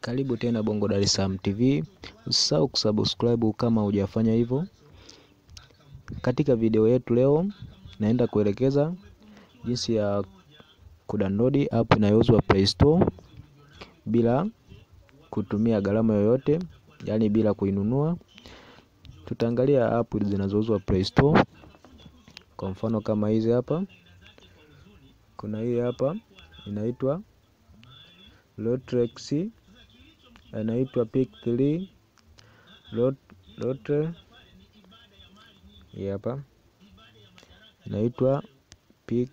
Karibu tena Bongo Dar es Salaam TV. Usisahau kusubscribe kama hujafanya hivyo. Katika video yetu leo naenda kuelekeza jinsi ya kudownload app inayouzwa Play Store bila kutumia gharama yoyote, yaani bila kuinunua. Tutaangalia app zinazouzwa Play Store. Kwa mfano kama hizi hapa, kuna hii hapa inaitwa Lotrex, inaitwa Pick 3 Lotre. Hii hapa inaitwa Pick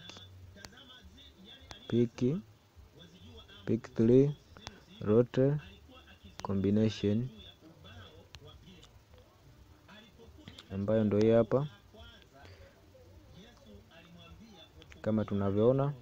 Pick Pick 3 Lotre combination ambayo ndio hii hapa kama tunavyoona,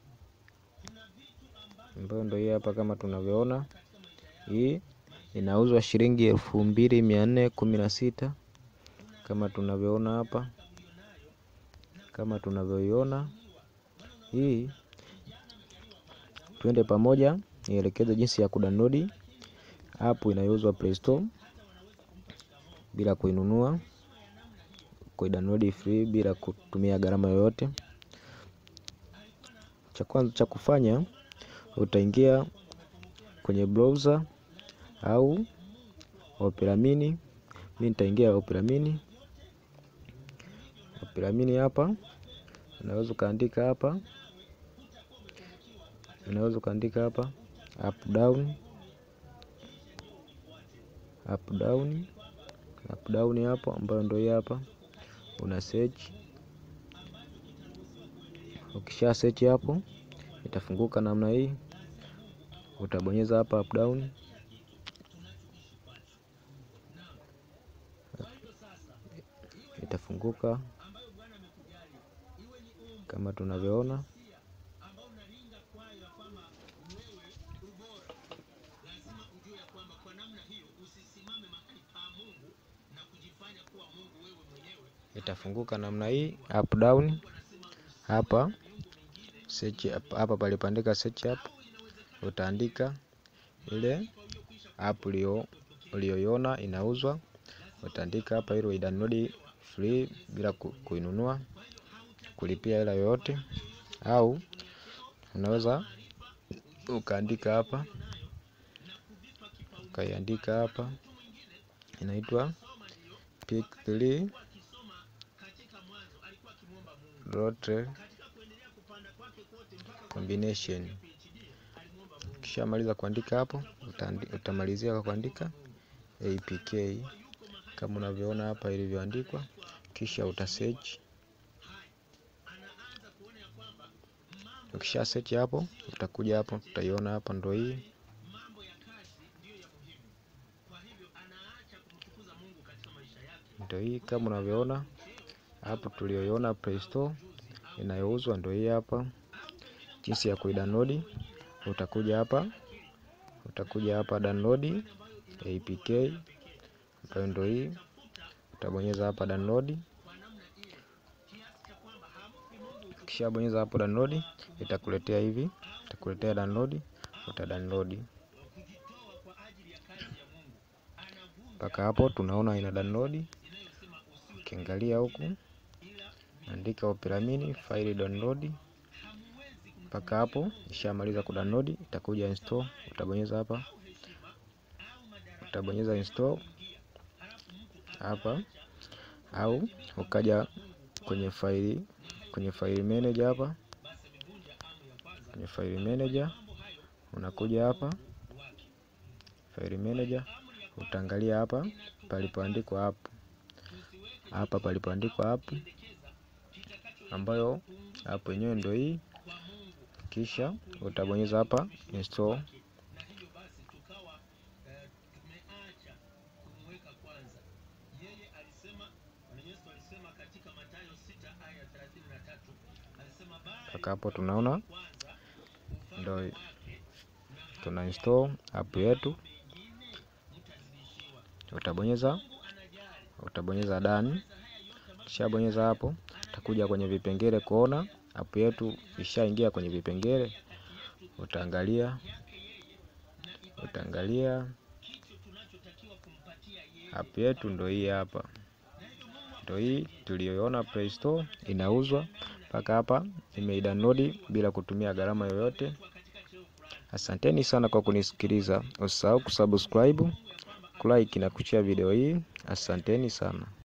ambayo ndio hii hapa kama tunavyoona. Hii inauzwa shilingi elfu mbili mia nne kumi na sita kama tunavyoona hapa, kama tunavyoiona hii. Twende pamoja nielekeze jinsi ya kudownload app inayouzwa Play Store bila kuinunua, kuidownload free bila kutumia gharama yoyote. Cha kwanza cha kufanya, utaingia kwenye browser au Opera Mini. Mimi nitaingia Opera Mini. Opera Mini hapa unaweza ukaandika hapa, unaweza ukaandika hapa up down, up down, up down hapo, ambayo ndio hii hapa, una search. Ukisha search hapo itafunguka namna hii, utabonyeza hapa up down itafunguka kama tunavyoona. Itafunguka namna hii up down. Hapa search hapa palipandika search app, utaandika ile app uliyoiona inauzwa, utaandika hapa ili uidownload free bila kuinunua kulipia hela yoyote, au unaweza ukaandika hapa ukaiandika hapa inaitwa Pick 3 Lotre combination. Kisha maliza kuandika hapo, utamalizia kwa kuandika APK kama unavyoona hapa ilivyoandikwa, kisha uta search. Ukisha search hapo, utakuja hapo, utaiona hapa, ndo hii ndo hii kama unavyoona hapo, tulioiona Play Store inayouzwa ndo hii hapa. Jinsi ya kuidownload, utakuja hapa, utakuja hapa download APK ambayo ndo hii, utabonyeza hapa download. Ukishabonyeza hapo download, itakuletea hivi, itakuletea download, uta download mpaka hapo tunaona ina download. Ukiangalia huku andika Opera Mini file download mpaka hapo ishamaliza kudownload, itakuja install. Utabonyeza hapa, utabonyeza install hapa, au ukaja kwenye faili, kwenye file manager hapa, kwenye file manager unakuja hapa file manager, utaangalia hapa palipoandikwa app, hapa palipoandikwa app, ambayo app yenyewe ndio hii kisha utabonyeza hapa install. Mpaka hapo tunaona ndio tuna install app yetu. Utabonyeza utabonyeza done. Kisha bonyeza hapo, utakuja kwenye vipengele kuona app yetu ishaingia kwenye vipengele. Utaangalia utaangalia app yetu ndo hii hapa, ndo hii tuliyoona Play Store inauzwa mpaka hapa, nimeidownload bila kutumia gharama yoyote. Asanteni sana kwa kunisikiliza, usisahau kusubscribe, kulike na kushare video hii. Asanteni sana.